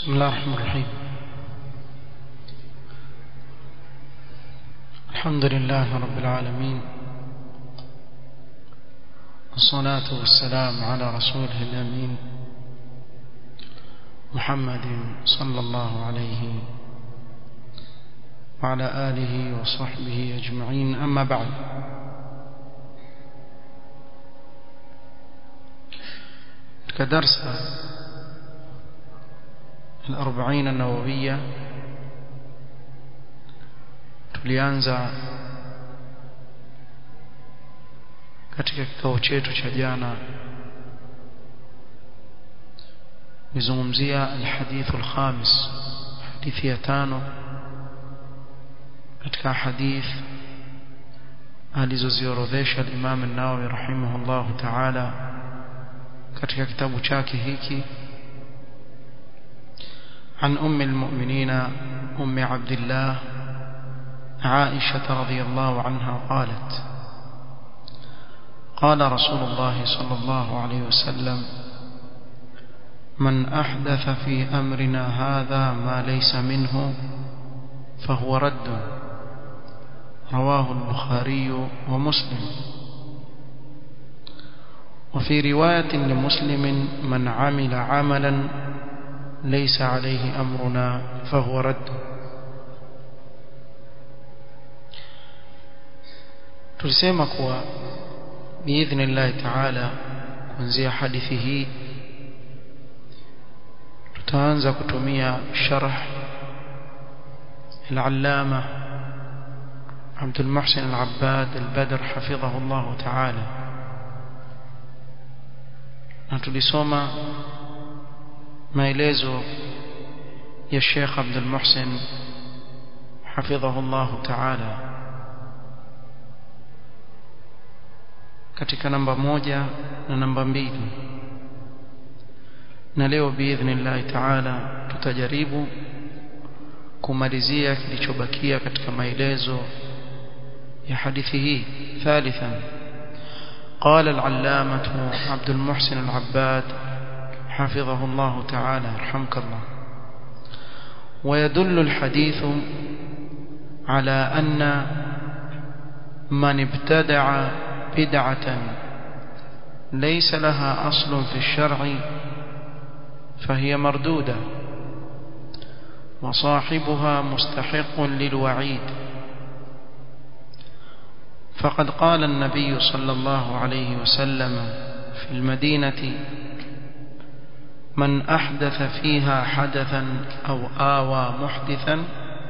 بسم الله الرحمن الرحيم الحمد لله رب العالمين والصلاة والسلام على رسوله الأمين محمد صلى الله عليه وعلى آله وصحبه أجمعين أما بعد كدرس الأربعين النووية tulianza katika kikao chetu cha jana nizungumzia alhadith alkhamis hadithi ya tano katika hadith alizoziorodhesha al-Imam an-Nawawi rahimahullahu ta'ala katika kitabu chake hiki عن أم المؤمنين أم عبد الله عائشة رضي الله عنها قالت قال رسول الله صلى الله عليه وسلم من أحدث في أمرنا هذا ما ليس منه فهو رد رواه البخاري ومسلم وفي رواية لمسلم من عمل عملا ليس عليه أمرنا فهو رد tulisema kuwa biidhnillahi taala kuanzia hadithi hii tutaanza kutumia sharh العلامة عبد المحسن العباد البدر حفظه الله تعالى نتلسوما maelezo ya Sheikh Abdul Muhsin hafidhahu Allah Ta'ala katika namba moja na namba mbili na leo biidhnillah Ta'ala tutajaribu kumalizia kilichobakia katika maelezo ya hadithi hii thalithan قال العلامة عبد المحسن العباد حفظه الله تعالى رحمك الله ويدل الحديث على أن من ابتدع بدعة ليس لها أصل في الشرع فهي مردودة وصاحبها مستحق للوعيد فقد قال النبي صلى الله عليه وسلم في المدينة من أحدث فيها حدثا أو آوى محدثا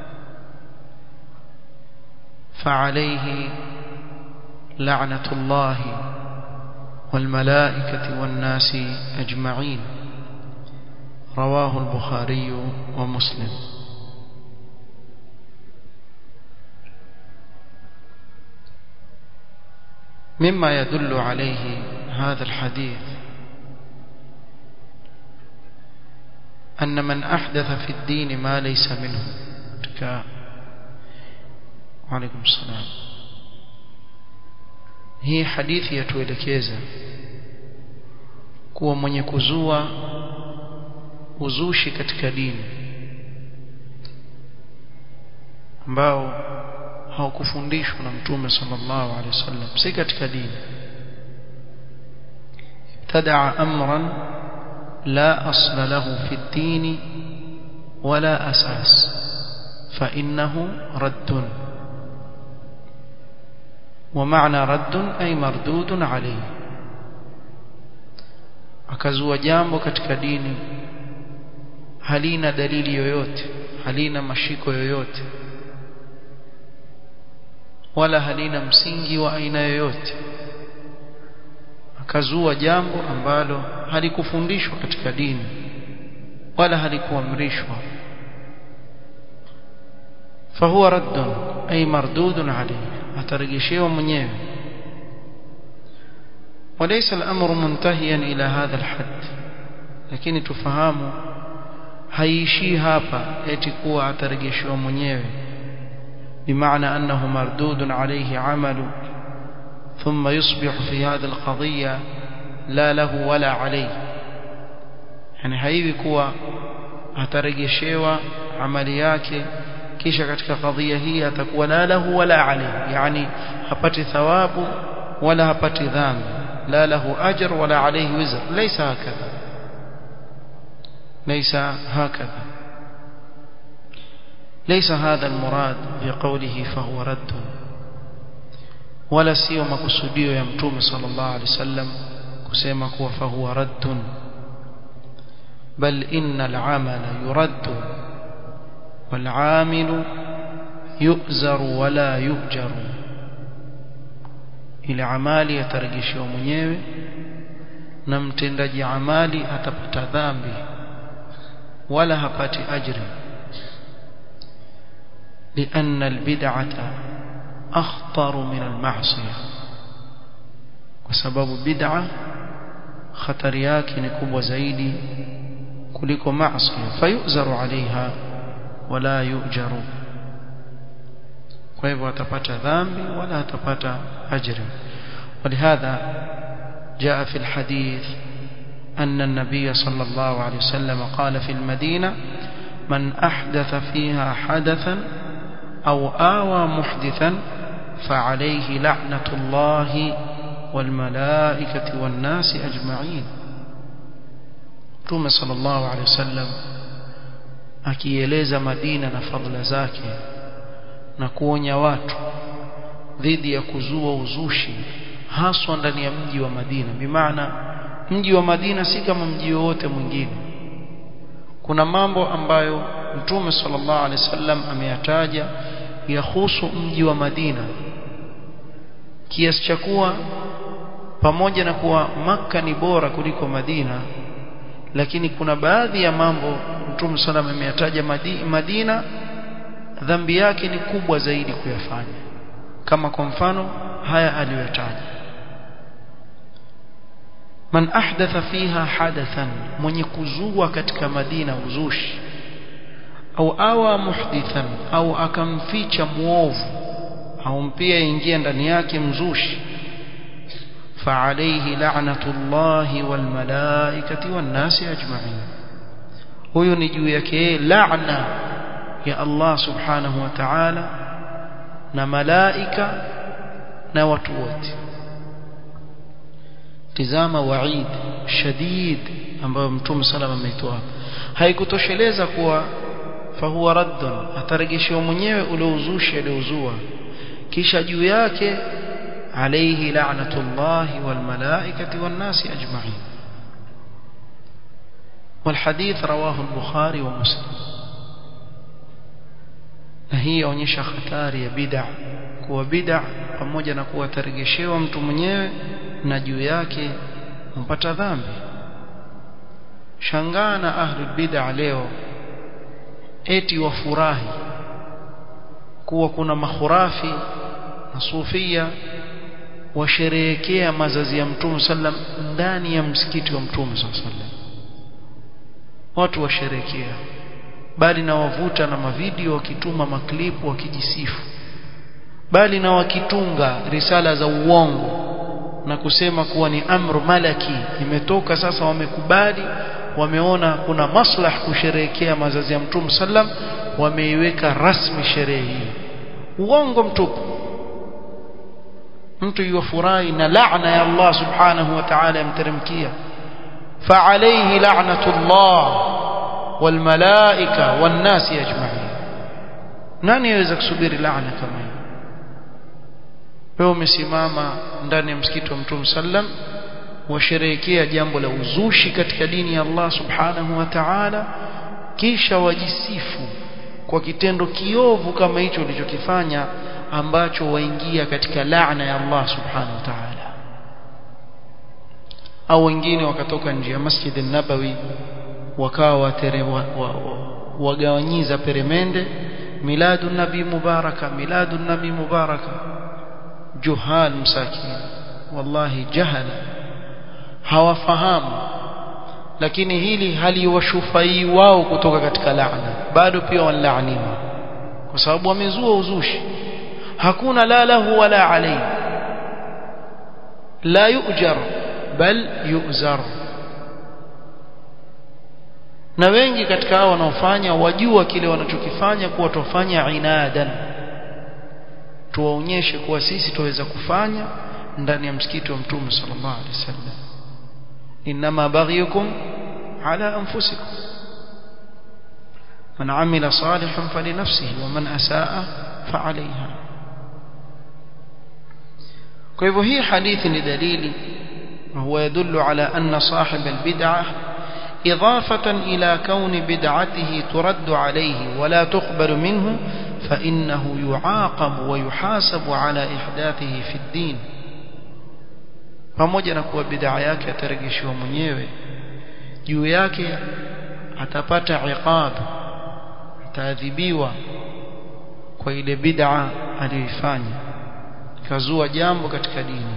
فعليه لعنة الله والملائكة والناس أجمعين رواه البخاري ومسلم مما يدل عليه هذا الحديث أن من أحدث في الدين ما ليس منه ك... وعليكم السلام hii hadithi yatuelekeza kuwa mwenye kuzua uzushi katika dini ambao haukufundishwa na mtume sallallahu alaihi wasallam si katika dini ibtadaa amran لا أصل له في الدين ولا أساس فإنه رد ومعنى رد أي مردود عليه akazua jambo katika dini halina dalili yoyote halina mashiko yoyote wala halina msingi wa aina yoyote akazua jambo ambalo halikufundishwa katika dini wala halikuamrishwa fahuwa raddun ay mardudun alayhi atarejeshewa mwenyewe وليس الأمر منتهيا إلى هذا الحد lakini tufahamu haiishii hapa eti kuwa atarejeshewa mwenyewe bimaana annahu mardudun alayhi amalu ثم يصبح في هذه القضية لا له ولا عليه yani haiwi kuwa atarejeshewa amali yake kisha katika kadhia hii atakuwa la lahu wala alayhi yani hapati thawabu wala hapati dhambi la lahu ajr wala alayhi wizr laysa hakadha laysa hakadha ليس هذا المراد بقوله فهو رد ولا sio makusudio ya mtume sallallahu alaihi wasallam kusema kuwa fahuwa raddun bal innal amala yuraddu wal amilu yu'zaru wala yu'jaru ile amali yatarejeshewa mwenyewe na mtendaji amali atapata dhambi wala hapati ajri لأن البدعة أخطر من المعصية وسبب بدعة خطر yake ni kubwa zaidi kuliko maasiya fayuzaru alaiha wala yujaru kwa hivyo atapata dhambi wala atapata ajri ولهذا جاء في الحديث أن النبي صلى الله عليه وسلم قال في المدينة من أحدث فيها حدثا أو آوى محدثا فعليه لعنة الله والملائكة والناس أجمعين Mtume sallallahu alaihi wasallam akieleza Madina na fadhila zake na kuonya watu dhidi ya kuzua uzushi haswa ndani ya mji wa Madina bimaana mji wa Madina si kama mji wowote mwingine kuna mambo ambayo Mtume sallallahu alaihi wasallam ameyataja yahusu mji wa Madina kiasi cha kuwa pamoja na kuwa maka ni bora kuliko Madina lakini kuna baadhi ya mambo Mtume sallam ameyataja Madina dhambi yake ni kubwa zaidi kuyafanya kama kwa mfano haya aliyotaja man ahdatha fiha hadathan mwenye kuzua katika Madina uzushi au awa muhdithan au akamficha muovu au mpia ingia ndani yake mzushi فعليه لعنة الله والملائكة والناس أجمعين huyo ni juu yake laana ya Allah subhanahu wa ta'ala na malaika na watu wote tizama waid shadid ambayo mtume salama ameitoa haikutosheleza kuwa fahuwa raddun atarejeshewa mwenyewe ule uzushi aliozua kisha juu yake عليه لعنة الله والملائكة والناس أجمعين والحديث رواه البخاري ومسلم هي onyesha hatari ya bid'a kuwa bid'a pamoja na kuwa tarejeshewa mtu mwenyewe na juu yake mpata dhambi shangaa na ahli bid'a leo eti wafurahi kuwa kuna mahurafi na sufia washerehekea mazazi ya mtume sallam ndani ya msikiti wa mtume sallam watu washerehekea bali na wavuta na mavideo wakituma maklipu wakijisifu bali na wakitunga risala za uongo na kusema kuwa ni amru malaki imetoka sasa wamekubali wameona kuna maslah kusherehekea mazazi ya mtume sallam wameiweka rasmi sherehe hii uongo mtupu mtu yufurahi na laana ya Allah subhanahu wa ta'ala yamteremkia فعليه لعنة الله والملائكة والناس أجمعين nani yaweza kusubiri laana kama hiyo wewe umesimama ndani ya msikiti wa Mtume sallam washerehekea jambo la uzushi katika dini ya Allah subhanahu wa ta'ala kisha wajisifu kwa kitendo kiovu kama hicho ulichokifanya ambacho waingia katika laana ya Allah subhanahu wa ta'ala au wengine wakatoka nje ya Masjid an-Nabawi wakawa watere wa, wa, wa, wagawanyiza peremende miladu nabi mubaraka miladu nabi mubaraka juhal msakin wallahi jahala hawafahamu lakini hili haliwashufai wao kutoka katika laana bado pia wanlaaniwa kwa sababu wamezua uzushi hakuna la lahu wala alayhi la yujar bal yuzar na wengi katika hao wanaofanya wajua kile wanachokifanya kuwa tufanya inadan tuwaonyeshe kuwa sisi tuweza kufanya ndani ya msikiti wa mtume sallallahu alaihi wasallam inma baghiyukum ala anfusikum man amila salihan falinafsihi wa man asaa fa'alayha kwa hivyo hii hadithi ni dalili وهو يدل على أن صاحب البدعة إضافة إلى كون بدعته ترد عليه ولا تقبل منه فإنه يعاقب ويحاسب على إحداثه في الدين pamoja na kuwa bid'a yake atarejeshiwa mwenyewe juu yake atapata iqab ataadhibiwa kwa ile bid'a aliyoifanya kazua jambo katika dini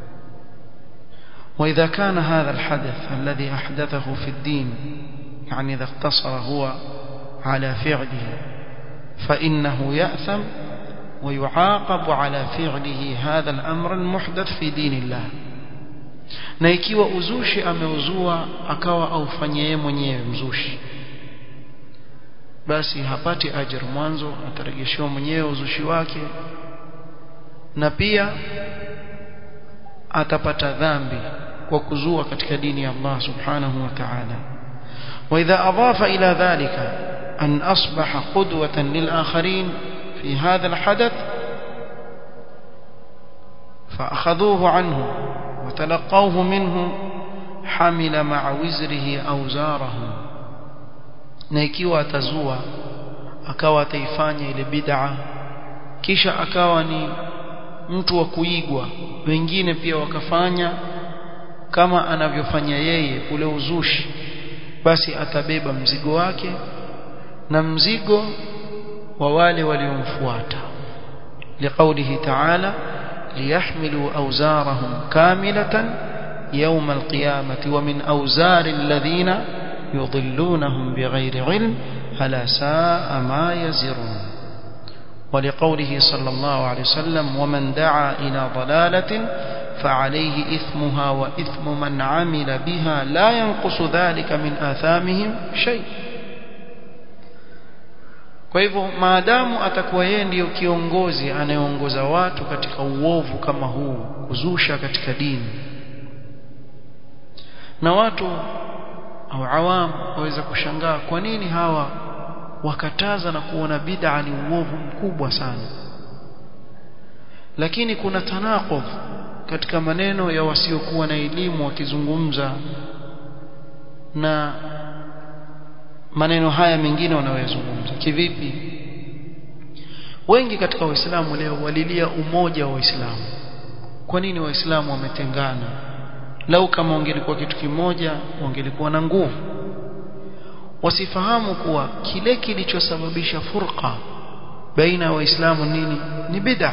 وإذا كان هذا الحدث الذي أحدثه في الدين يعني إذا اقتصر هو على فعله فإنه يأثم ويعاقب على فعله هذا الأمر المحدث في دين الله na ikiwa uzushi ameuzua akawa aufanye yeye mwenyewe mzushi basi hapati ajr mwanzo atarejeshiwa mwenyewe uzushi wake na pia atapata dhambi kwa kuzua katika dini ya Allah subhanahu wa ta'ala wa idha adafa ila dhalika an asbaha qudwatan lil akharin fi hadha al hadath فأخذوه عنه وتلقوه منه حمل مع وزره أوزاره na ikiwa atazua akawa ataifanya ile bid'a kisha akawa ni mtu wa kuigwa wengine pia wakafanya kama anavyofanya yeye ule uzushi basi atabeba mzigo wake na mzigo wa wale waliomfuata liqaulihi ta'ala liyahmilu awzarahum kamilatan يوم القيامة ومن أوزار الذين يضلونهم بغير علم ألا ساء ما يزرون ولقوله صلى الله عليه وسلم ومن دعا إلى ضلالة فعليه إثمها وإثم من عمل بها لا ينقص ذلك من آثامهم شيء kwa hivyo maadamu atakuwa yeye ndiyo kiongozi anayeongoza watu katika uovu kama huu kuzusha katika dini na watu au awam waweza kushangaa kwa nini hawa wakataza na kuona bid'a ni uovu mkubwa sana lakini kuna tanaqudh katika maneno ya wasiokuwa na elimu wakizungumza na maneno haya mengine wanayozungumza kivipi wengi katika waislamu leo walilia umoja wa waislamu kwa nini waislamu wametengana lau kama wangelikuwa kitu kimoja wangelikuwa na nguvu wasifahamu kuwa kile kilichosababisha furqa baina ya waislamu nini ni bid'a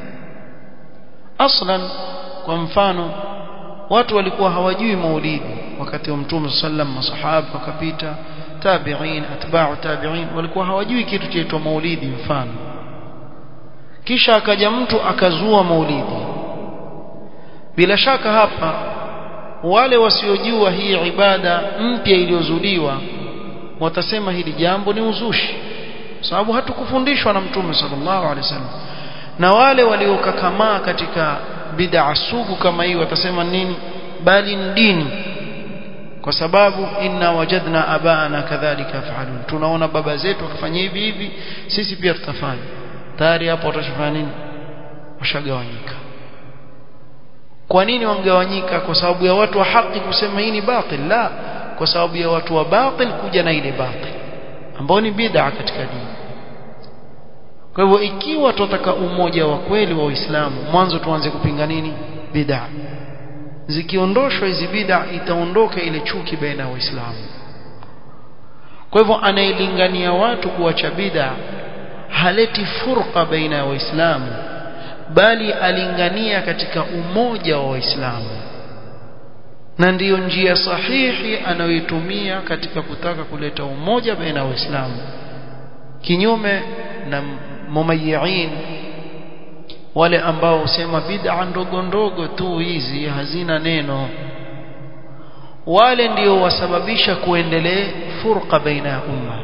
aslan kwa mfano watu walikuwa hawajui maulidi wakati wa mtume sallam masahaba wakapita tabi'in atba'u tabi'in walikuwa hawajui kitu chaitwa maulidi mfano kisha akaja mtu akazua maulidi bila shaka hapa wale wasiojua hii ibada mpya iliyozuliwa watasema hili jambo ni uzushi sababu hatukufundishwa na mtume sallallahu alaihi wasallam na wale waliokakamaa katika bid'a sugu kama hii watasema nini bali ni dini kwa sababu inna wajadna abaana kadhalika yafalun tunaona baba zetu wakifanya hivi hivi sisi pia tutafanya tayari hapo watashafanya nini washagawanyika kwa nini wangawanyika kwa sababu ya watu wa haki kusema hii ni batil la kwa sababu ya watu wa batil kuja na ile batil ambao ni bid'a katika dini kwa hivyo ikiwa tunataka umoja wa kweli wa Uislamu mwanzo tuanze kupinga nini bid'a zikiondoshwa hizi bid'a itaondoka ile chuki baina ya Waislamu kwa hivyo anayelingania watu kuacha bid'a haleti furqa baina ya Waislamu bali alingania katika umoja wa Waislamu na ndiyo njia sahihi anayoitumia katika kutaka kuleta umoja baina ya Waislamu kinyume na mumayyi'in wale ambao husema bid'a ndogo ndogo tu hizi hazina neno wale ndio wasababisha kuendelee furqa baina ya umma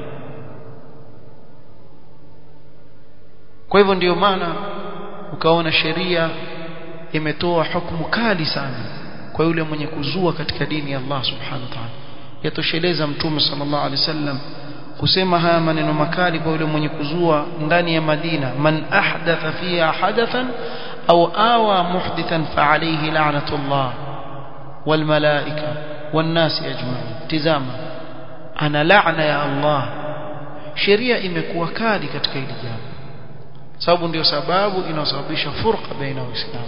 kwa hivyo ndiyo maana ukaona sheria imetoa hukumu kali sana kwa yule mwenye kuzua katika dini ya Allah subhanahu wa ta'ala yatosheleza mtume sallallahu alaihi wasallam kusema haya maneno makali kwa yule mwenye kuzua ndani ya Madina man ahdatha fiha hadathan au awa muhdithan fa alayhi la'natullah wal malaika wan nasi ajma'in tizama ana laana ya Allah sheria imekuwa kali katika hili jambo sababu ndio sababu inasababisha furqa baina waislamu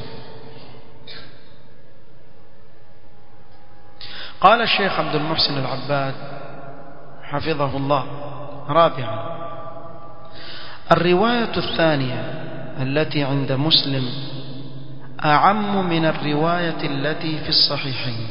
قال الشيخ عبد المحسن العباد حفظه الله رابعا الرواية الثانية التي عند مسلم أعم من الرواية التي في الصحيحين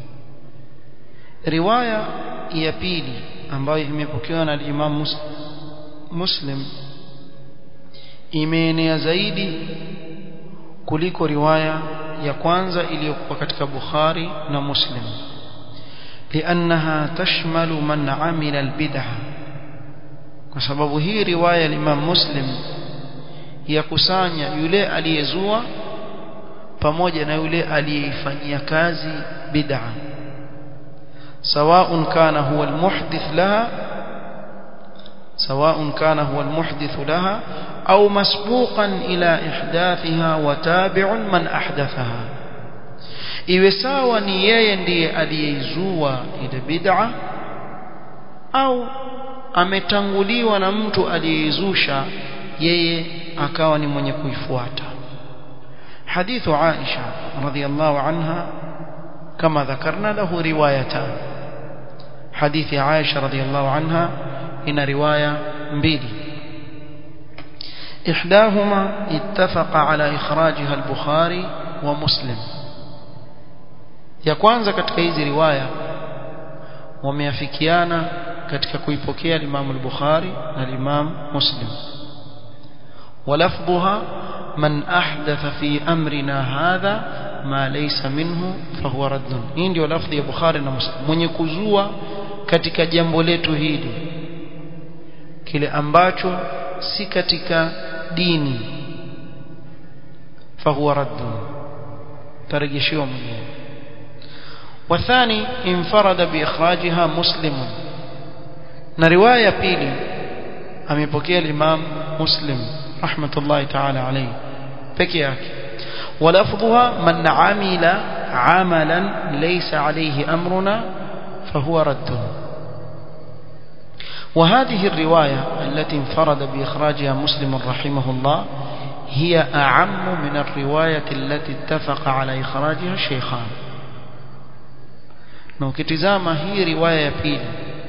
رواية يبيلي ambayo imepokewa na Imam Muslim imeenea zaidi kuliko riwaya ya kwanza iliyokuwa katika Bukhari na Muslim لأنها تشمل من عمل البدعة وسبب هي رواية الإمام مسلم yakusanya yule aliyezua pamoja na yule aliyeifanyia kazi bid'a سواء كان هو المحدث لها سواء كان هو المحدث لها أو مسبوقا إلى إحداثها وتابع من أحدثها iwe sawa ni yeye ndiye aliyeizua ile bid'a au ametanguliwa na mtu aliyeizusha yeye akawa ni mwenye kuifuata hadithu Aisha radhiyallahu anha kama dhakarna lahu riwayatan hadithi Aisha radhiyallahu anha ina riwaya mbili إحداهما اتفق على إخراجها البخاري ومسلم ya kwanza katika hizi riwaya wameafikiana katika kuipokea Imam al-Bukhari na Imam Muslim ولفظها من أحدث في أمرنا هذا ما ليس منه فهو رد hii ndio lafzi ya Bukhari na Muslim mwenye kuzua katika jambo letu hili kile ambacho si katika dini fahuwa raddun tarejeshiwa mwenyewe والثاني انفرد بإخراجها مسلم na riwaya pili amepokea Imam Muslim rahmatullahi ta'ala alayhi peke yake ولفظها من عمل عملا ليس عليه أمرنا فهو رد وهذه الرواية التي انفرد بإخراجها مسلم رحمه الله هي أعم من الرواية التي اتفق على إخراجها الشيخان na ukitizama hii riwaya ya pili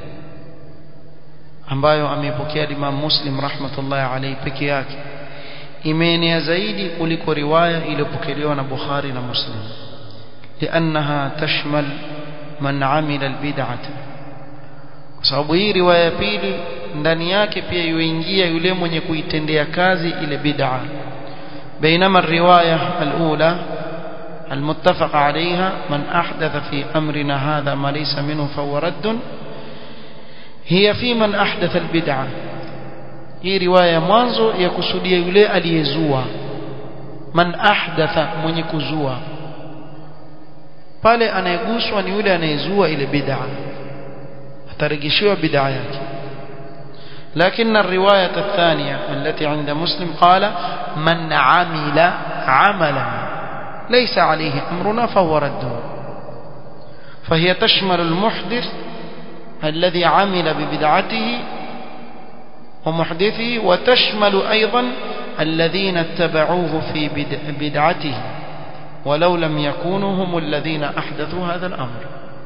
ambayo ameipokea Imam Muslim rahmatullahi alayhi peke yake imeenea zaidi kuliko riwaya iliyopokelewa na Bukhari na Muslim لأنها تشمل من عمل البدعة kwa sababu hii riwaya ya pili ndani yake pia yuingia yule mwenye kuitendea kazi ile bid'a بينما الرواية الأولى المتفق عليها من أحدث في أمرنا هذا ما ليس منه فهو رد هي في من أحدث البدعة hii riwaya mwanzo ya kusudia yule aliyezua man ahdatha mwenye kuzua pale anayeguswa ni yule anayezua ile bid'a atarejeshewa bid'a yake لكن الرواية الثانية التي عند مسلم قال من عمل عملا ليس عليه أمرنا فهو رد فهي تشمل المحدث الذي عمل ببدعته ومحدثه وتشمل أيضا الذين اتبعوه في بدعته ولو لم يكونوا هم الذين أحدثوا هذا الأمر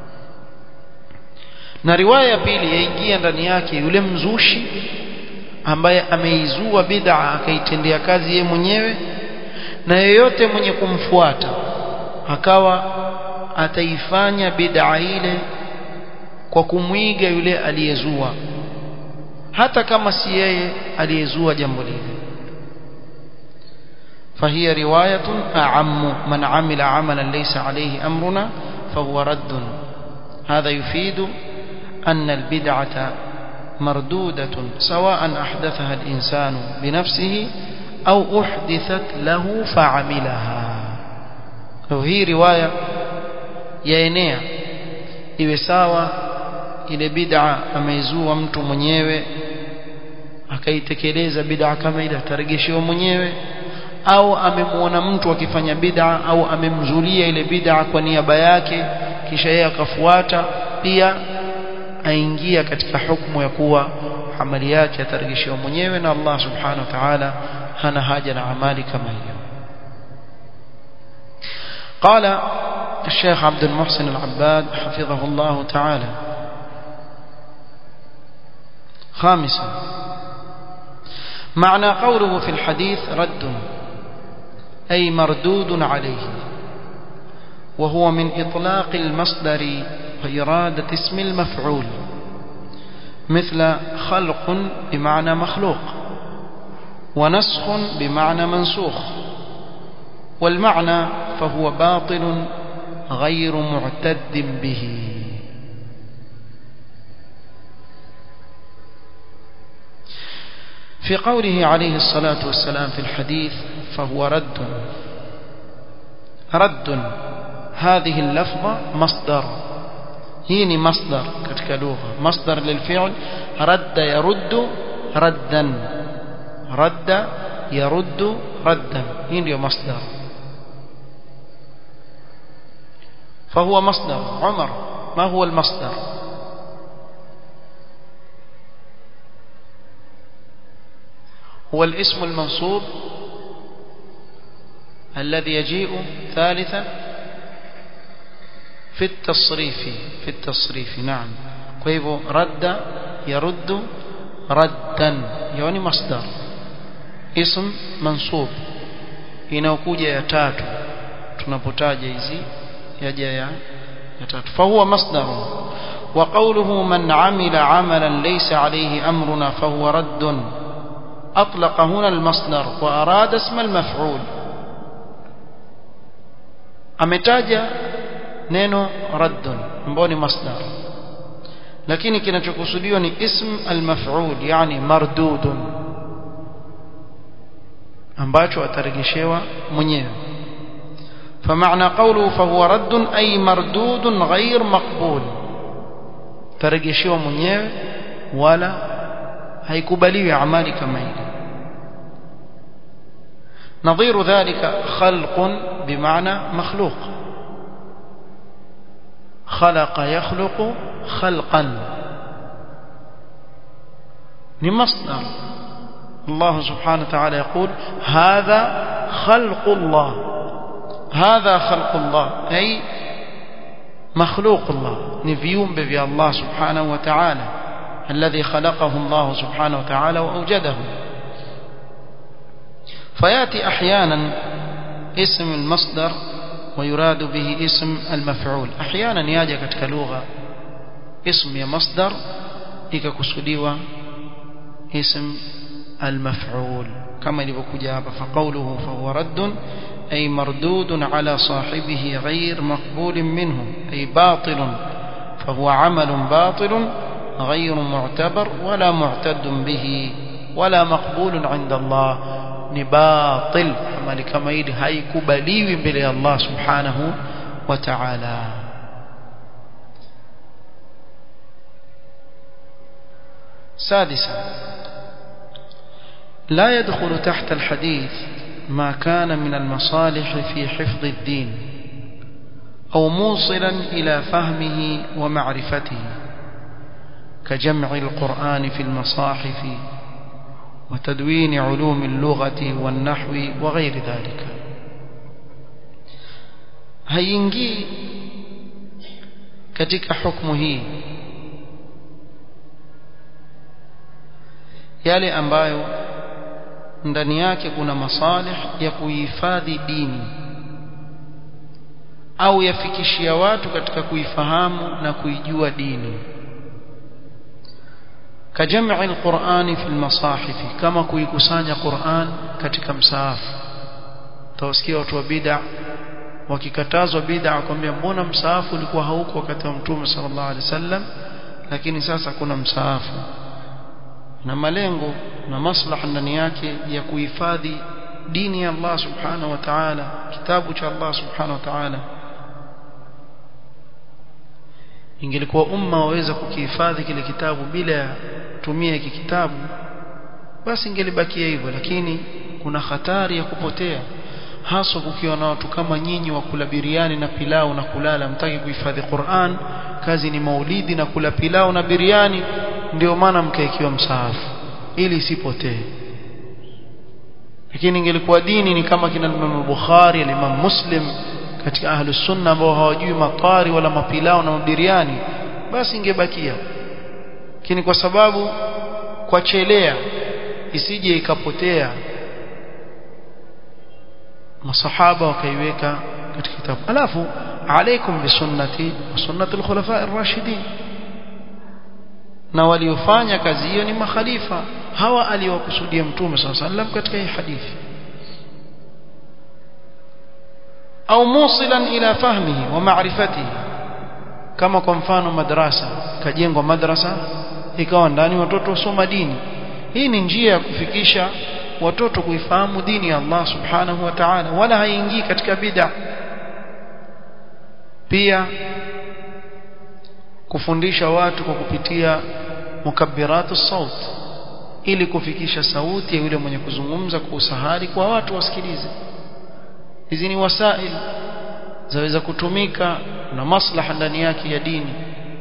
na riwaya ya pili yaingia ndani yake yule mzushi ambaye ameizua bid'a akaitendea kazi yeye mwenyewe na yeyote mwenye kumfuata akawa ataifanya bid'a ile kwa kumwiga yule aliyezua hata kama si yeye aliyezua jambo lile فهي رواية أعم من عمل عملا ليس عليه أمرنا فهو رد هذا يفيد أن البدعة مردودة سواء أحدثها الإنسان بنفسه أو أحدثت له فعملها وهي رواية yaenea iwe sawa ile bid'a ameizua mtu mwenyewe akaitekeleza bid'a kama ile ataregeshewa mwenyewe au amemuona mtu akifanya bid'a au amemzulia ile bid'a kwa niaba yake kisha yeye akafuata pia aingia katika hukumu ya kuwa amali yake ataregeshewa mwenyewe na Allah subhanahu wa ta'ala hana haja na amali kama hiyo قال الشيخ عبد المحسن العباد حفظه الله تعالى خامسا معنى قوله في الحديث رد أي مردود عليه وهو من إطلاق المصدر وإرادة اسم المفعول مثل خلق بمعنى مخلوق ونسخ بمعنى منسوخ والمعنى فهو باطل غير معتد به في قوله عليه الصلاة والسلام في الحديث فهو رد رد هذه اللفظة مصدر هيني مصدر كتك لغة مصدر للفعل رد يرد ردا رد يرد ردا هيني مصدر فهو مصدر عمر ما هو المصدر هو الاسم المنصوب الذي يجيء ثالثا في التصريف في التصريف نعم كيف رد يرد ردا يعني مصدر اسم منصوب inaokuja ya tatu tunapotaja hizi yaja ya ya tatu fahuwa masdar wa qawluhu man amila amalan laysa alayhi amruna fahuwa raddun أطلق هنا المصدر وأراد اسم المفعول ametaja neno raddun ambao ni masdar lakini kinachokusudiwa ni ism almaf'ul yani mardudun ambacho atarejeshewa mwenyewe فمعنى قوله فهو رد أي مردود غير مقبول ترجشوا mwenyewe wala haikubaliwi amali kama ile نظير ذلك خلق بمعنى مخلوق خلق يخلق خلقا لمصدر الله سبحانه وتعالى يقول هذا خلق الله هذا خلق الله أي مخلوق الله نفيوم بفي الله سبحانه وتعالى الذي خلقه الله سبحانه وتعالى وأوجده فيأتي أحيانا اسم المصدر ويراد به اسم المفعول أحيانا ياجي katika lugha اسم ya masdar ikakusudiwa اسم المفعول كما ilivyokuja hapa فقوله فهو رد أي مردود على صاحبه غير مقبول منه أي باطل فهو عمل باطل غير معتبر ولا معتد به ولا مقبول عند الله ni batil amali kama hili haikubaliwi mbele ya Allah subhanahu wa ta'ala سادسا لا يدخل تحت الحديث ما كان من المصالح في حفظ الدين أو موصلا إلى فهمه ومعرفته كجمع القرآن في المصاحف وتدوين علوم اللغة والنحو وغير ذلك haingii katika hukumu hii yale ambayo ndani yake kuna masalih ya kuhifadhi dini au yafikishia watu katika kuifahamu na kuijua dini كجمع القرآن في المصاحف كما kuikusanya Qur'an katika msaafu tawasikia watu wa bid'a wakikatazwa bid'a kwambia mbona msaafu ulikuwa hauko wakati wa mtume sallallahu alaihi wasallam lakini sasa kuna msaafu na malengo na maslaha ndani yake ya kuhifadhi dini ya Allah subhanahu wa ta'ala kitabu cha Allah subhanahu wa ta'ala ingelikuwa umma waweza kukihifadhi kile kitabu bila ya tumia hiki kitabu basi ingelibakia hivyo lakini kuna hatari ya kupotea haswa kukiwa na watu kama nyinyi wa kula biriani na pilau na kulala mtaki kuhifadhi Qur'an kazi ni maulidi na kula pilau na biriani ndio maana mkaekiwa msaafu ili isipotee lakini ingelikuwa dini ni kama kina Imam Bukhari Imam Muslim katika ahlus sunna ambao hawajui matari wala mapilao na mabiriani basi ingebakia lakini kwa sababu kwa chelea isije ikapotea masahaba wakaiweka katika kitabu alafu alaikum bisunnati wa sunnati al-khulafa ar-rashidin na waliofanya kazi hiyo ni makhalifa hawa aliyokusudia mtume sallallahu alaihi wasallam katika hii hadithi au musilan ila fahmihi wa ma'rifatihi kama kwa mfano madrasa kajengwa madrasa ikawa ndani watoto wasoma dini hii ni njia ya kufikisha watoto kuifahamu dini ya Allah subhanahu wa ta'ala wala haingii katika bid'a pia kufundisha watu kwa kupitia mukabbiratu saut ili kufikisha sauti ya yule mwenye kuzungumza kwa usahari kwa watu wasikilize hizi ni wasail zaweza kutumika na maslaha ndani yake ya dini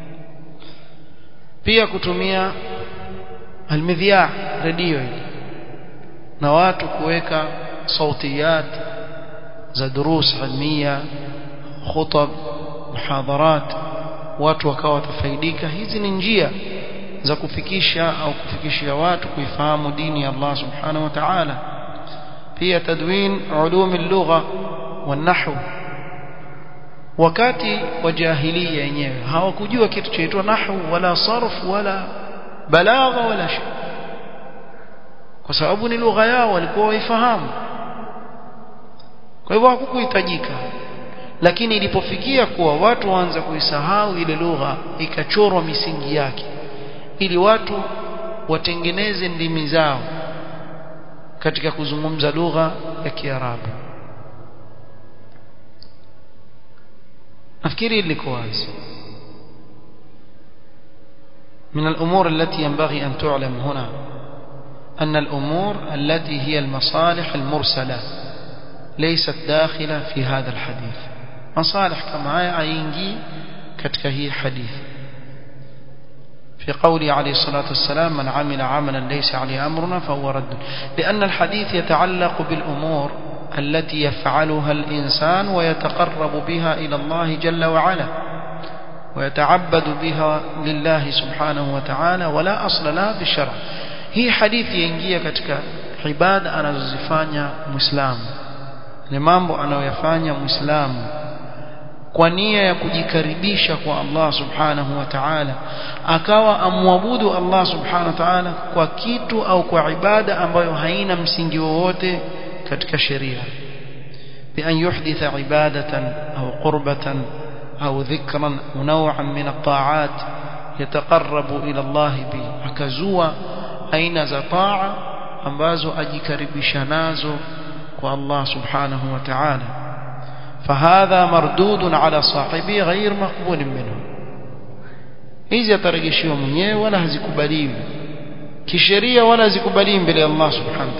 pia kutumia almidhiya redio hili na watu kuweka sautiyat za durus ilmia khutab muhadharat watu wakawa watafaidika hizi ni njia za kufikisha au kufikishia watu kuifahamu dini ya Allah subhanahu wa ta'ala pia tadwin ulum al-lugha wan-nahw wakati wa jahiliya yenyewe hawakujua kitu chaitwa nahwu wala sarf wala balagha wala shay kwa sababu ni lugha yao walikuwa waifahamu kwa hivyo hakukuhitajika lakini ilipofikia kuwa watu waanza kuisahau ile lugha ikachorwa misingi yake ili watu watengeneze ndimi zao katika kuzungumza lugha ya Kiarabu nafikiri liko wazi من الأمور التي ينبغي أن تعلم هنا أن الأمور التي هي المصالح المرسلة ليست داخلة في هذا الحديث مصالح كما ينجي كتكهي حديث في قوله عليه الصلاة والسلام من عمل عملا ليس عليه أمرنا فهو رد لأن الحديث يتعلق بالأمور التي يفعلها الإنسان ويتقرب بها إلى الله جل وعلا ويتعبد بها لله سبحانه وتعالى ولا أصل لها بالشرع هي حديث ينجي كتك عبادة أنا زفانيا مسلم لمambo anayoyafanya muislamu kwa nia ya kujikaribisha kwa Allah subhanahu wa ta'ala akawa amwabudu Allah subhanahu wa ta'ala kwa kitu au kwa ibada ambayo haina msingi wowote katika sheria بأن يحدث عبادة أو قربة أو ذكرا نوعا من الطاعات يتقرب إلى الله به أكزوا أين زطاعة أنبازو أجيكربش نازو والله سبحانه وتعالى فهذا مردود على صاحبه غير مقبول منه hizi atarejeshiwa mwenyewe wala hazikubaliwi kisheria wala hazikubaliwi mbele ya Allah subhanahu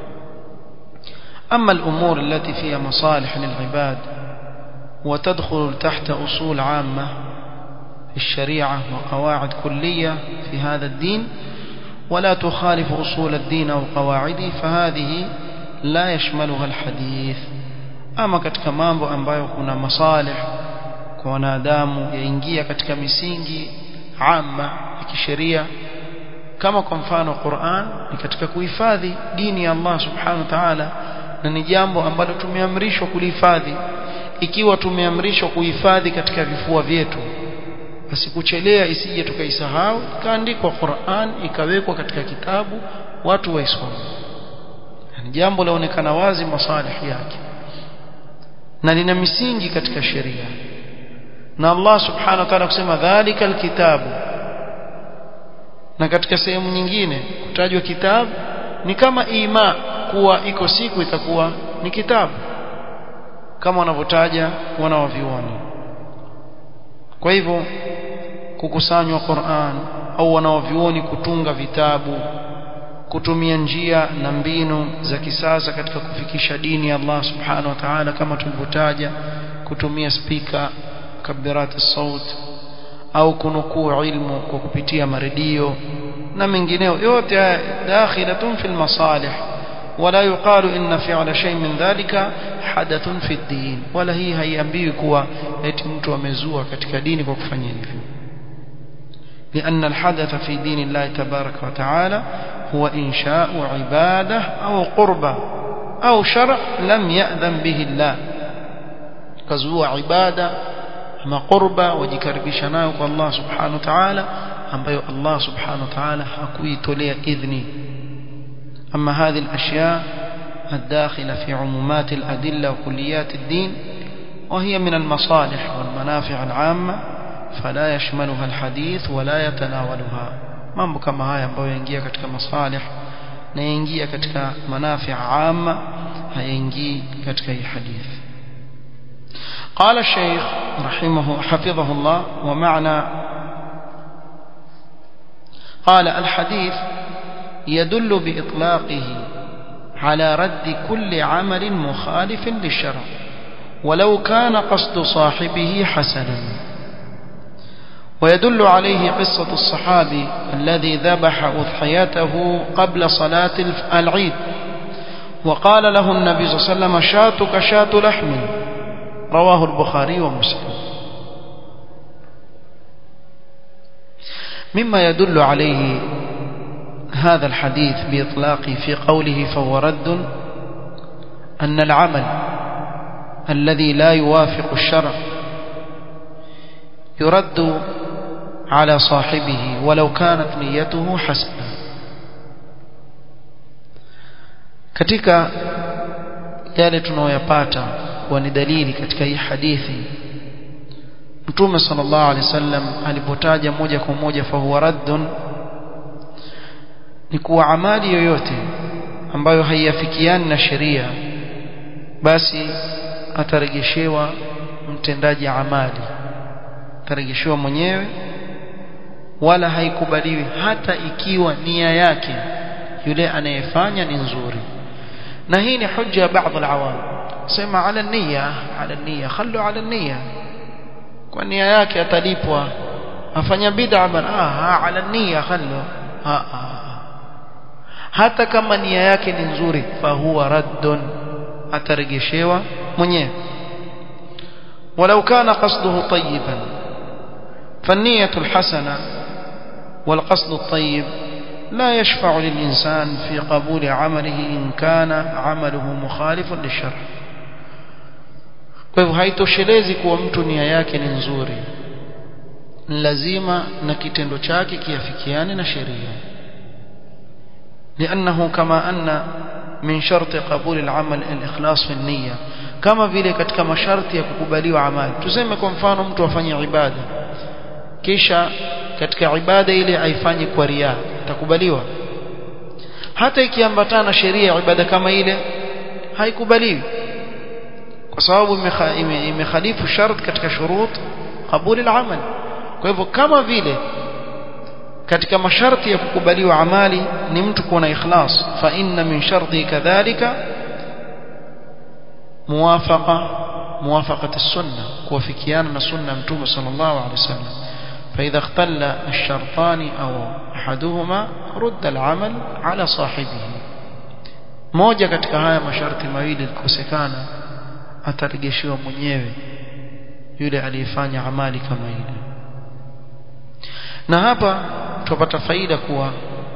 أما الأمور التي فيها مصالح للعباد وتدخل تحت أصول عامة في الشريعة وقواعد كلية في هذا الدين ولا تخالف أصول الدين أو قواعده فهذه لا يشملها الحديث ama katika mambo ambayo kuna masalih kwa wanadamu yaingia katika misingi amma ya kisheria kama kwa mfano Qur'an ni katika kuhifadhi dini ya Allah subhanahu wa ta'ala na ni jambo ambalo tumeamrishwa kulihifadhi ikiwa tumeamrishwa kuhifadhi katika vifua vyetu basi kuchelea isije tukaisahau ikaandikwa Qur'an ikawekwa katika kitabu watu waisome ni jambo laonekana wazi masalih yake na lina misingi katika sheria na Allah subhanahu wa ta'ala kusema dhalika alkitabu na katika sehemu nyingine kutajwa kitabu ni kama ima kuwa iko siku itakuwa ni kitabu kama wanavyotaja wanawavioni kwa hivyo kukusanywa Qur'an au wanawavioni kutunga vitabu kutumia njia na mbinu za kisasa katika kufikisha dini ya Allah subhanahu wa ta'ala kama tulivyotaja kutumia spika kabirat saut au kunukuu ilmu kwa kupitia maredio na mengineo yote dakhilatun fil masalih ولا يقال إن فعل شيء من ذلك حدث في الدين ولا هي haiambiwi kuwa eti mtu amezua katika dini kwa kufanya hivyo لأن الحدث في دين الله تبارك وتعالى هو إنشاء عبادة أو قربة أو شرع لم يأذن به الله كزوا عبادة ما قربة وجكربش نايك الله سبحانه وتعالى ambayo Allah subhanahu wa ta'ala hakuitolea idhni أما هذه الأشياء الداخلة في عمومات الأدلة وكليات الدين وهي من المصالح والمنافع العامة فلا يشملها الحديث ولا يتناولها mambo kama haya ambayo yaingia katika masalih na yaingia katika manafi amma hayaingii katika hii hadithi قال الشيخ رحمه حفظه الله ومعنى قال الحديث يدل بإطلاقه على رد كل عمل مخالف للشرع ولو كان قصد صاحبه حسنا ويدل عليه قصة الصحابي الذي ذبح أضحيته قبل صلاة العيد وقال له النبي صلى الله عليه وسلم شاتك شات لحم رواه البخاري ومسلم مما يدل عليه هذا الحديث بإطلاقه في قوله فهو رد أن العمل الذي لا يوافق الشرع يرد على صاحبه ولو كانت نيته حسنة katika yale tunayoyapata kuwa ni dalili katika hii hadithi Mtume sallallahu alaihi wasallam alipotaja moja kwa moja fa huwa raddun ni kuwa amali yoyote ambayo haiafikiani na sheria basi atarejeshewa mtendaji amali atarejeshewa mwenyewe wala haikubaliwi hata ikiwa nia yake yule anayefanya ni nzuri na hii ni hujja baadhi alawam sema ala nia ala nia khallu ala nia kwa nia yake atalipwa afanya bid'a bana ah ala nia khallu ah, ah. hata kama nia yake ni nzuri fahuwa raddun atarejeshewa mwenyewe ولو كان قصده طيبا فالنية الحسنة والقصد الطيب لا يشفع للإنسان في قبول عمله إن كان عمله مخالف للشرع kwa hivyo haitoshelezi kuwa mtu nia yake ni nzuri lazima na kitendo chake kiafikiane na sheria لأنه كما أن من شرط قبول العمل الإخلاص في النية kama vile katika masharti ya kukubaliwa amali tuseme kwa mfano mtu afanye ibada kisha katika ibada ile aifanye kwa ria itakubaliwa hata ikiambatana na sheria ya ibada kama ile haikubaliwi kwa sababu imekhalifu shart katika shurut qabuli al-amal kwa hivyo kama vile katika masharti ya kukubaliwa amali ni mtu kuwa na ikhlas fa inna min sharti kadhalika muwafaqa muwafaqat as-sunnah kuwafikiana na sunna mtume sallallahu alaihi wasallam فإذا اختل الشرطان أو أحدهما رد العمل على صاحبه moja katika haya masharti mawili likosekana atarejeshewa mwenyewe yule aliyefanya amali kama ile na hapa tupata faida kuwa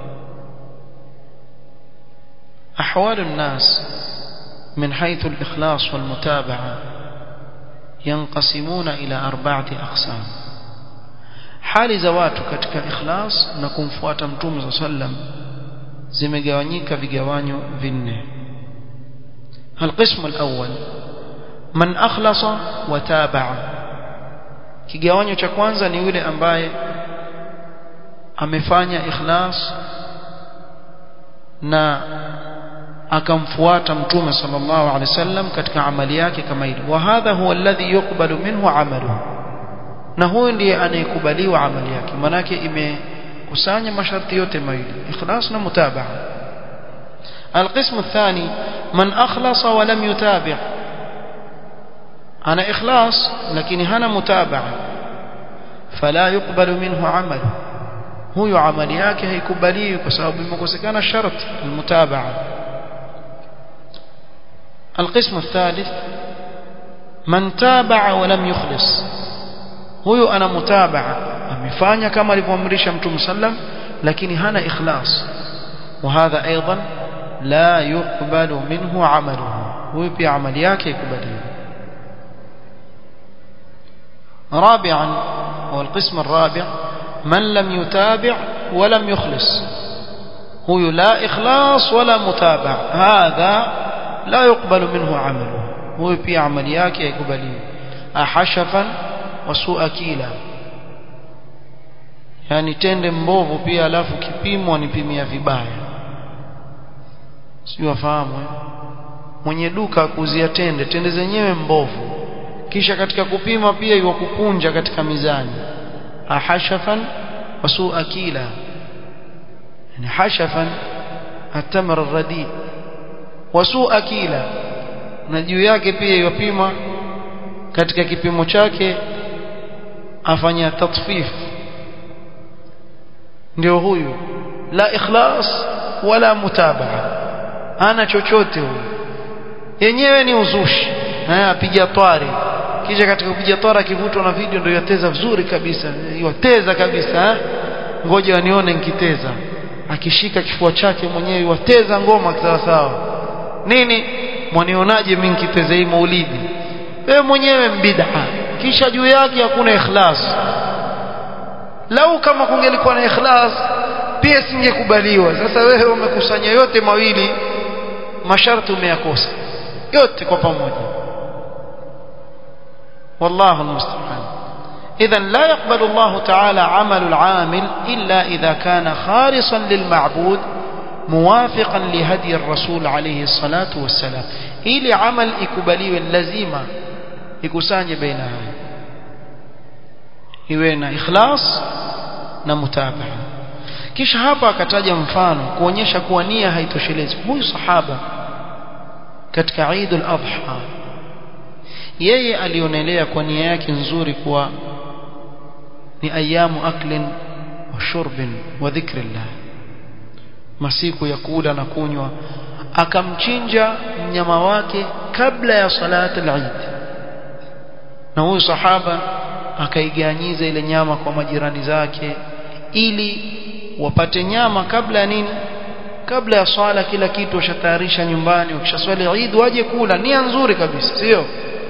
أحوال الناس من حيث الإخلاص والمتابعة ينقسمون إلى أربعة أقسام hali za watu katika ikhlas na kumfuata mtume صلى الله عليه وسلم zimegawanyika vigawanyo vinne القسم الأول من أخلص وتابع kigawanyo cha kwanza ni yule ambaye amefanya ikhlas na akamfuata mtume sallallahu alaihi wasallam katika amali yake kama ile wa hadha huwa alladhi yuqbalu minhu amaluhu na huyu ndiye anayekubaliwa amali yake manake imekusanya masharti yote mawili ikhlas na mutabaa القسم الثاني من أخلص ولم يتابع أنا إخلاص لكن هنا متابعة فلا يقبل منه عمل هو عمل yake haikubaliwi kwa sababu imekosekana shart المتابعة القسم الثالث من تابع ولم يخلص huyo ana mutabaa amefanya kama alivyoamrisha mtume sallam lakini hana ikhlas وهذا ايضا لا يقبل منه عمله huyo pia amali yake ikubaliwi رابعا هو القسم الرابع من لم يتابع ولم يخلص هو لا إخلاص ولا متابع هذا لا يقبل منه عمله هو في عملياك يقبلين أحشفا وسوء كيلا yani tende mbovu pia alafu kipimo anipimia vibaya sio wafahamu eh? mwenye duka akuzia tende tende zenyewe mbovu kisha katika kupima pia iwakupunja katika mizani ahashafan wasu akila yani hashafan atamr arradi wasu akila na juu yake pia iwapima katika kipimo chake afanya tatfif ndio huyu la ikhlas wala mutabaa ana chochote huyu yenyewe ni uzushi apiga twari kisha katika kupiga twara kivutwa na video ndio yateza vizuri kabisa yateza kabisa ngoja wanione nikiteza akishika kifua chake mwenyewe wateza ngoma sawa sawa nini mwanionaje mimi nikiteza hii maulidi wewe mwenyewe mbid'a kisha juu yake hakuna ikhlas lau kama kungelikuwa na ikhlas pia singekubaliwa sasa wewe umekusanya yote mawili masharti umeyakosa yote kwa pamoja والله المستعان إذا لا يقبل الله تعالى عمل العامل إلا إذا كان خالصا للمعبود موافقا لهدي الرسول عليه الصلاة والسلام إلي عمل إكبالي اللزيمة إكساني بينها إوينا إخلاص نمتابعة kisha hapa akataja mfano kuonyesha kuwa nia haitoshelezi huyu sahaba katika Eid al-Adha yeye alionelea kwa nia yake nzuri kuwa ni ayamu aklin wa shurbin wa dhikrillah masiku ya kula na kunywa akamchinja mnyama wake kabla ya salat al-Eid na huyu sahaba akaiganyiza ile nyama kwa majirani zake ili wapate nyama kabla ya nini kabla ya swala kila kitu washatayarisha nyumbani wakishaswali Eid waje kula nia nzuri kabisa sio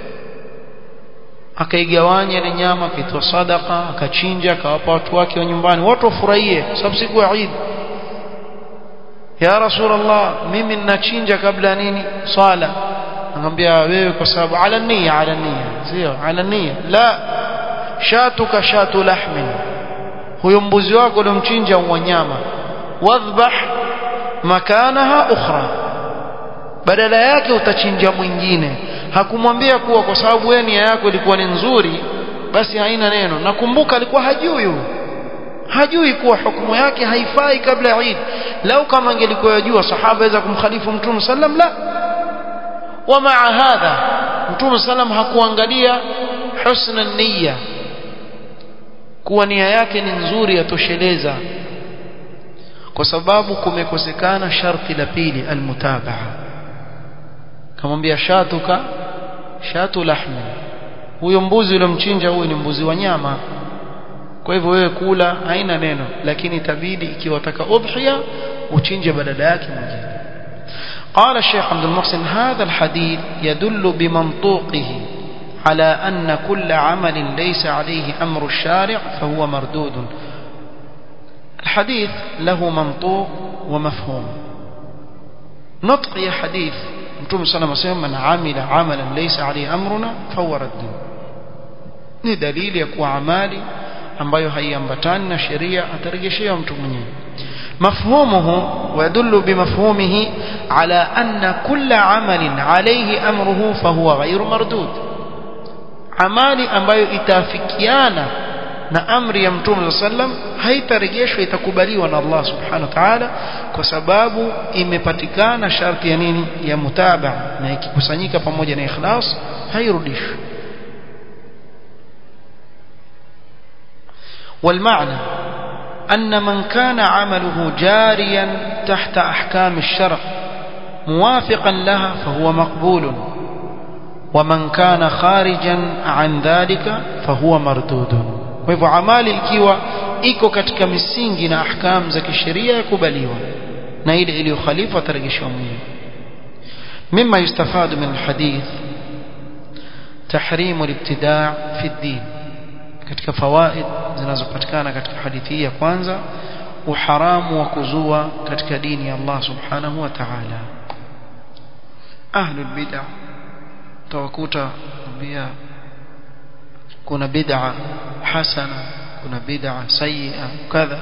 akaigawanya ile nyama akaitoa sadaka akachinja akawapa watu wake wa nyumbani watu wafurahie sababu siku ya Eid ya rasulullah mimi ninachinja kabla ya nini swala anamwambia wewe kwa sababu ala nia ala nia sio ala nia la shatuka shatu lahmin huyo mbuzi wako uliomchinja wanyama wadhbah makanaha ukhra badala yake utachinja mwingine hakumwambia kuwa kwa sababu wewe nia yako ilikuwa ni nzuri basi haina neno nakumbuka alikuwa hajui hajui kuwa hukumu yake haifai kabla ya Eid lau kama angelikuwa yajua sahaba aweza kumkhalifu mtume sallam la wa maa hadha mtume sallam hakuangalia husna niyya kuwa nia yake ni nzuri yatosheleza kwa sababu kumekosekana sharti la pili almutabaa kamwambia shatuka shatu lahmi huyo mbuzi uliomchinja huyo ni mbuzi wa nyama kwa hivyo wewe kula haina neno lakini itabidi ikiwa wataka udhiya uchinje badala yake mwingine قال الشيخ عبد المحسن هذا الحديث يدل بمنطوقه على أن كل عمل ليس عليه أمر الشارع فهو مردود الحديث له منطوق ومفهوم نطق يا حديث Mtume sana anasema man amila amalan laysa alayhi amruna fahuwa raddun ni dalili ya kuwa amali ambayo haiambatani na sheria atarejeshewa mtu mwenyewe مفهومه ويدل بمفهومه على أن كل عمل عليه أمره فهو غير مردود عمالي ambayo itafikiana na amri ya mtume sallam haitarejeshwa itakubaliwa na Allah subhanahu wa ta'ala kwa sababu imepatikana sharti ya nini ya mutabaa na ikikusanyika pamoja na ikhlas hairudishwi والمعنى أن من كان عمله جاريا تحت أحكام الشرع موافقا لها فهو مقبول ومن كان خارجا عن ذلك فهو مردود kwa hivyo amali ikiwa iko katika misingi na ahkam za kisheria yakubaliwa na ile iliyokhalifu atarejeshwa mwenyewe mima yustafadu min alhadith tahrimu alibtidaa fi ddin katika fawaid zinazopatikana katika hadithi hii ya kwanza uharamu wa kuzua katika dini ya Allah subhanahu wa ta'ala ahlul bid'ah tawakuta bia kuna bid'a hasana kuna bid'a sayyi'a kadha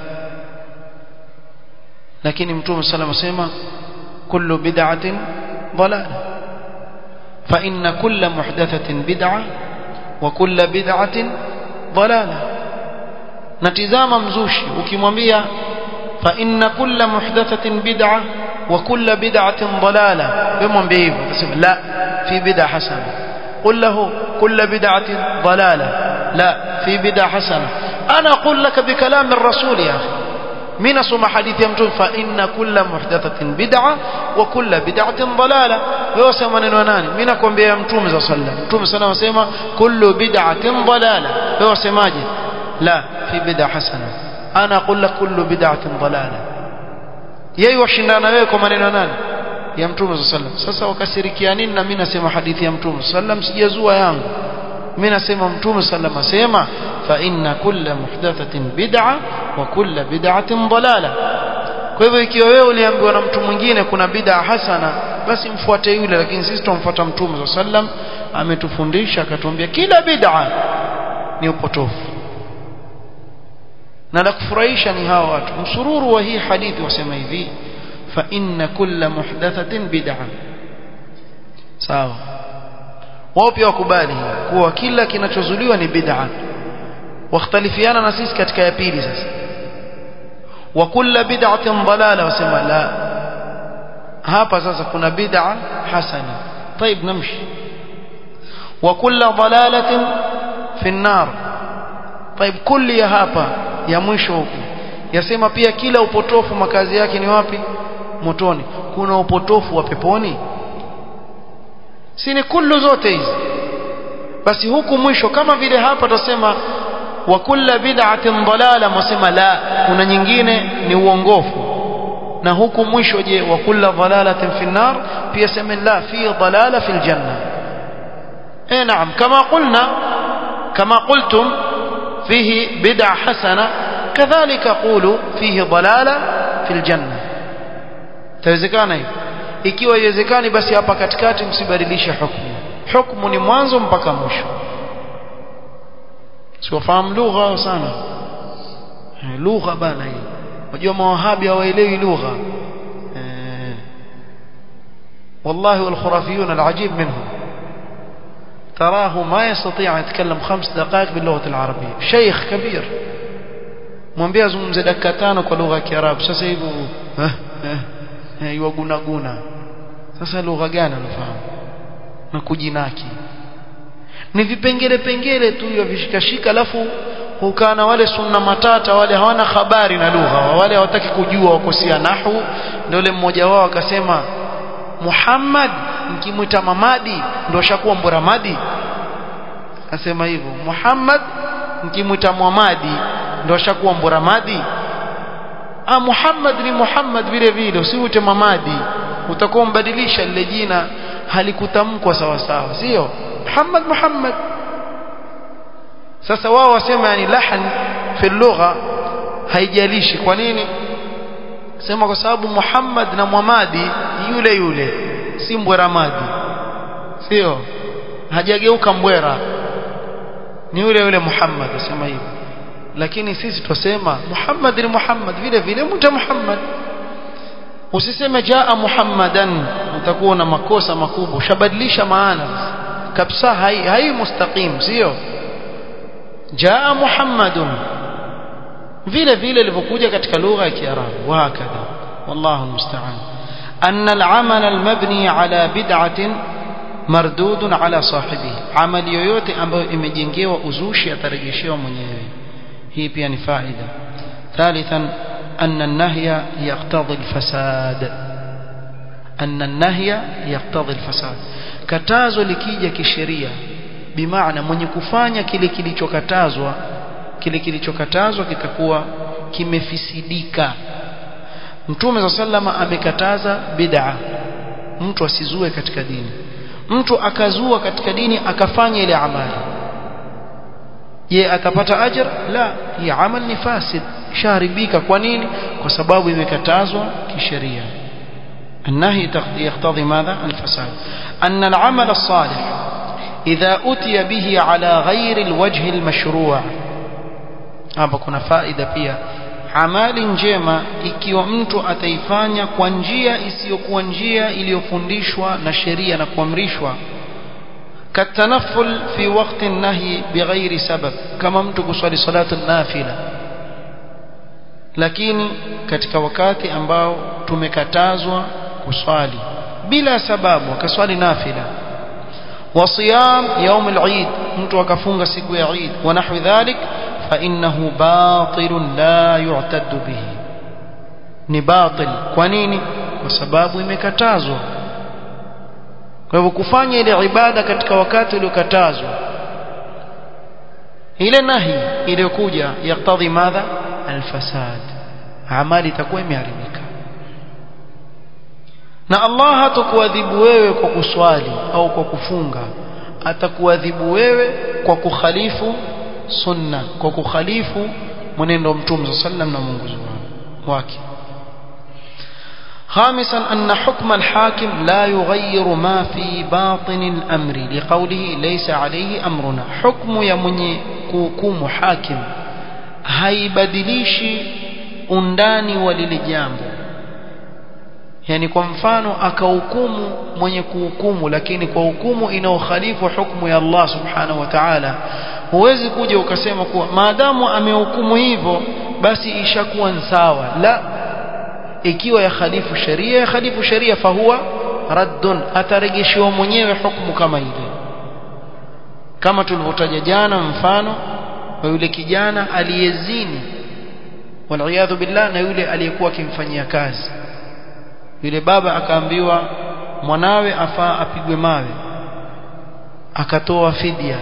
lakini mtume sallallahu alayhi wasallam kullu bid'atin dalalah fa inna kulla muhdathatin bid'a wa kulla bid'atin dalalah natizama mzushi ukimwambia fa inna kulla muhdathatin bid'a wa kulla bid'atin dalalah wewe mwambie hivyo utasema la fi bid'a hasana قل له كل بدعة ضلالة لا في بدعة حسنة أنا أقول لك بكلام الرسول يا أخي من اسم حديث يمتون فإن كل محدثة بدعة وكل بدعة ضلالة ويوسم من وناني من أكون بها يمتون صلى الله عليه وسلم يمتون صلى الله عليه وسلم كل بدعة ضلالة ويوسم ماجد لا في بدعة حسنة أنا أقول لك كل بدعة ضلالة yeye washindana wewe kwa maneno nani ya mtume sallam sasa wakasirikia nini na mimi nasema hadithi ya mtume sallam sijazua yangu mimi nasema mtume sallam asema fa inna kulla muhdathatin bid'a wa kulla bid'atin dalala kwa hivyo ikiwa wewe uliambiwa na mtu mwingine kuna bid'a hasana basi mfuate yule lakini sisi tumfuata mtume sallam ametufundisha akatuambia kila bid'a ni upotofu na la kufurahisha ni hawa watu msururu wa hii hadithi wasema hivi fa inna kulla muhdathatin bid'a sawa wao pia wakubali kuwa kila kinachozuliwa ni bid'a wakhtalifiana na sisi katika ya pili sasa wa kulla bid'atin dalala wasema la hapa sasa kuna bid'a hasana طيب نمشي وكل ضلالة في النار طيب كل ya hapa ya mwisho huku yasema pia kila upotofu makazi yake ni wapi motoni kuna upotofu wa peponi si ni kullu zote hizi basi huku mwisho kama vile hapa tutasema wa kulla bid'atin dalala mwasema la kuna nyingine ni uongofu na huku mwisho je wa kulla dalalatin fi nar pia sema la fi dalala fi aljanna eh naam kama qulna kama qultum فيه بدع حسنة كذلك قولوا فيه ضلالة في الجنة تawezekana hivi ikiwa iwezekani basi hapa katikati msibadilishe hukumu hukumu ni mwanzo mpaka mwisho siwafahamu lugha sana lugha bana hii unajua mawahabi hawaelewi lugha والله والخرافيون العجيب منهم تراه ما يستطيع أن يتكلم خمس دقائق باللغة العربية شيخ كبير mwambie azungumze dakika tano kwa lugha ya Kiarabu sasa hivi iwaguna guna sasa lugha gani anafahamu na kujinaki ni vipengele pengele tu hivyo vishikashika alafu hukaa na wale sunna matata wale hawana habari na lugha wale hawataki kujua wakosia nahu ndio yule mmoja wao akasema Muhammad mkimwita mamadi ndio ashakuwa mboramadi asema hivyo Muhammad mkimwita Muhammadi ndio ashakuwa mboramadi ah Muhammad ni Muhammad vile vile usiwite mamadi utakuwa mbadilisha lile jina halikutamkwa sawa sawa sio Muhammad Muhammad sasa wao wasema yani lahan fi lugha haijalishi kwa nini sema kwa sababu Muhammad na Muhammadi yule yule si mbweramadi sio hajageuka mbwera ni yule yule Muhammad asema hivyo lakini sisi twasema Muhammad ni Muhammad vile vile mta Muhammad usiseme jaa Muhammadan utakuwa na makosa makubwa ushabadilisha maana kabisa hai hai mustaqim sio jaa Muhammadun vile vile ilivyokuja katika lugha ya Kiarabu wa hakadha wallahu almusta'an أن العمل المبني على بدعة مردود على صاحبه عمل yoyote ambayo imejengewa uzushi atarejeshewa mwenyewe hii pia ni faida ثالثا أن النهي يقتضي الفساد أن النهي يقتضي الفساد katazo likija kisheria bimaana mwenye kufanya kile kilichokatazwa kile kilichokatazwa kitakuwa kimefisidika Mtume za sallama amekataza bid'a mtu asizue katika dini mtu akazua katika dini akafanya ile amali je atapata ajr la hii amal ni fasid shaharibika kwa nini kwa sababu imekatazwa kisheria النهي يقتضي ماذا الفساد أن العمل الصالح إذا أتي به على غير الوجه المشروع hapa kuna faida pia amali njema ikiwa mtu ataifanya kwa njia isiyokuwa njia iliyofundishwa na sheria na kuamrishwa katanaful fi waqti nahi bighairi sabab kama mtu kuswali salatu nafila lakini katika wakati ambao tumekatazwa kuswali bila sababu akaswali nafila وصيام يوم العيد mtu akafunga siku ya Eid wa nahwi dhalik فإنه باطل لا يعتد به ni batil kwa nini kwa sababu imekatazwa kwa hivyo kufanya ile ibada katika wakati uliokatazwa ile nahi iliyokuja yaktadhi madha alfasad amali itakuwa imeharibika na Allah hatakuadhibu wewe kwa kuswali au kwa kufunga atakuadhibu wewe kwa kukhalifu sunna kwa kukhalifu mwenendo wa mtume sallam na mwongozo wake خامسا أن حكم الحاكم لا يغير ما في باطن الأمر لقوله ليس عليه أمرنا حكم يمني كوكوم حاكم haibadilishi undani wa lile jambo yani kwa mfano akahukumu mwenye kuhukumu lakini kwa hukumu inaokhalifu hukumu ya Allah subhanahu wa ta'ala huwezi kuja ukasema kuwa maadamu amehukumu hivyo basi ishakuwa sawa la ikiwa ya khalifu sheria ya khalifu sheria fahuwa raddun atarejeshewa mwenyewe hukumu kama ile kama tulivyotaja jana mfano wa yule kijana aliyezini waliyadhu billah na yule aliyekuwa akimfanyia kazi yule baba akaambiwa mwanawe afaa apigwe mawe akatoa fidia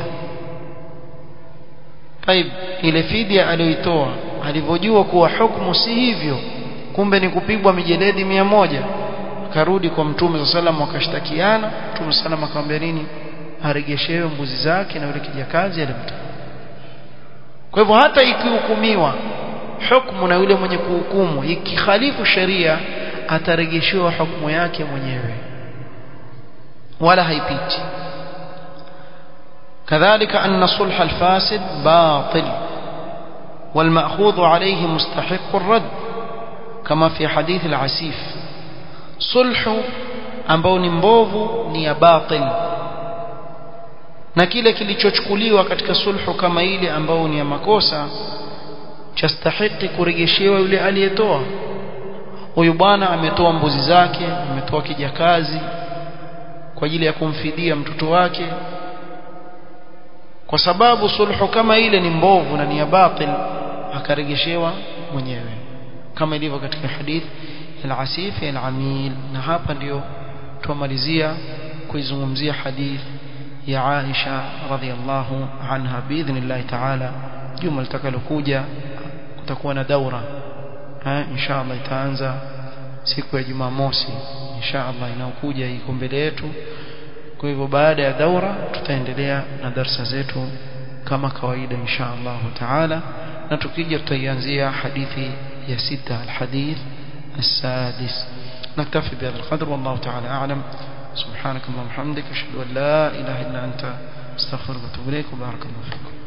Taib ile fidia aliyoitoa alivyojua kuwa hukumu si hivyo kumbe ni kupigwa mijeledi mia moja akarudi kwa mtume sallam wakashtakiana mtume sallam akamwambia nini aregeshewe mbuzi zake na yule kijakazi alimtoa kwa hivyo hata ikihukumiwa hukumu na yule mwenye kuhukumu ikikhalifu sheria ataregeshewa hukumu yake mwenyewe wala haipiti كذلك أن صلح الفاسد باطل والمأخوذ عليه مستحق الرد كما في حديث العسيف صلح ambao ni mbovu ni ya batil na kile kilichochukuliwa katika sulhu kama ile ambao ni ya makosa chastahiki kurejeshewa yule aliyetoa huyu bwana ametoa mbuzi zake ametoa kijakazi kwa ajili ya kumfidia mtoto wake kwa sababu sulhu kama ile ni mbovu na ni ya batil akarejeshewa mwenyewe kama ilivyo katika hadith al-asif al-amil na hapa ndio tumalizia kuizungumzia hadith ya Aisha radhiallahu anha biidhnillah ta'ala juma litakalokuja kutakuwa na daura eh inshallah itaanza siku ya Jumamosi inshallah inaokuja iko mbele yetu kwa hivyo baada ya daura tutaendelea na darsa zetu kama kawaida insha Allah taala na tukija tutaianzia hadithi ya sita alhadith السادس نكتفي بهذا القدر والله تعالى أعلم سبحانك اللهم وبحمدك أشهد أن لا إله إلا أنت استغفرك واتوب إليك وبارك الله فيكم